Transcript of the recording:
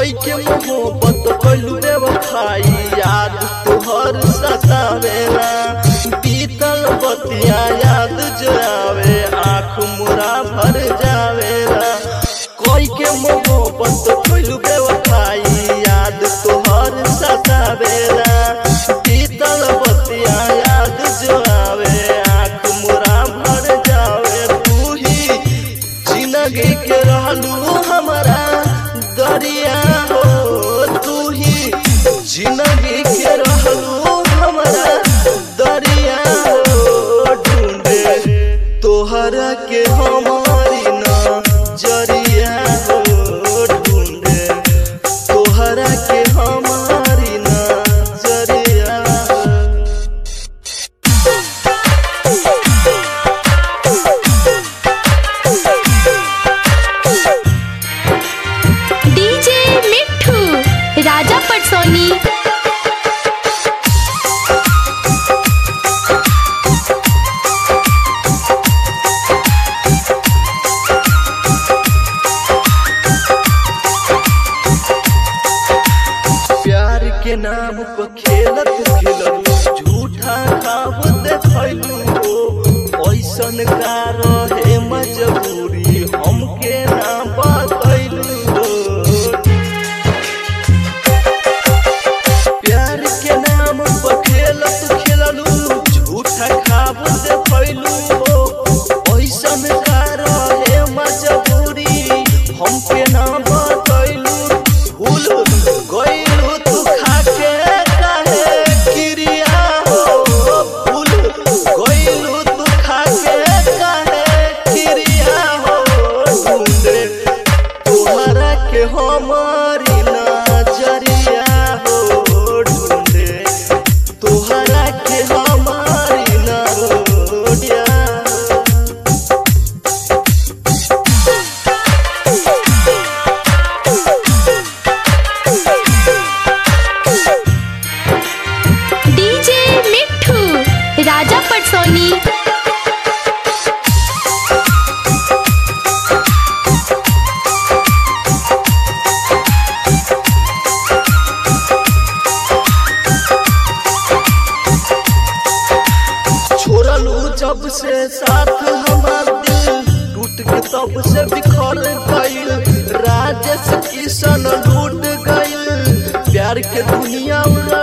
कोई के मोहब्बत कलू बेवफाई याद तोहर सतावेला बीतल बतिया याद जो आवे आँख मुरा भर जावेला कोई के मोहब्बत कलू बेवफाई याद तोहर सतावेला बीतल बतिया याद जो आवे आँख मुरा भर जावे तू ही जिंदगी के रहलू हमारा दरिया हो तू ही जिंदगी के रहलू हमारा दरिया हो ढूंढे तोहरा के हमारी नजरिया हो ढूंढे तोहरा के हमारी नजरिया हो डीजे मिठू राजा पटसोनी प्यार के नाम पर खेलत खेललू झूठा खाब देखलू हो ऐसन का रहे मजबूरी हमके ना बतैलू हो प्यार के नाम पर खेलत खेललू झूठा खाब देखलू हो ऐसन का रहे मजबूरी हमके ना बतैलू भूल गइलू तू खाके काहे क्रिया हो भूल गइलू तू खाके काहे क्रिया हो ढूंढे तोहरा के हमारी नजरिया हो ढूंढे तोहरा के हमारी नजरिया डीजे मिठू राजा पटसोनी छोड़लू जब से साथ हमार दिल टूट के तब से बिखर गइल राजेश किशन लूट गइल प्यार के दुनिया उड़ा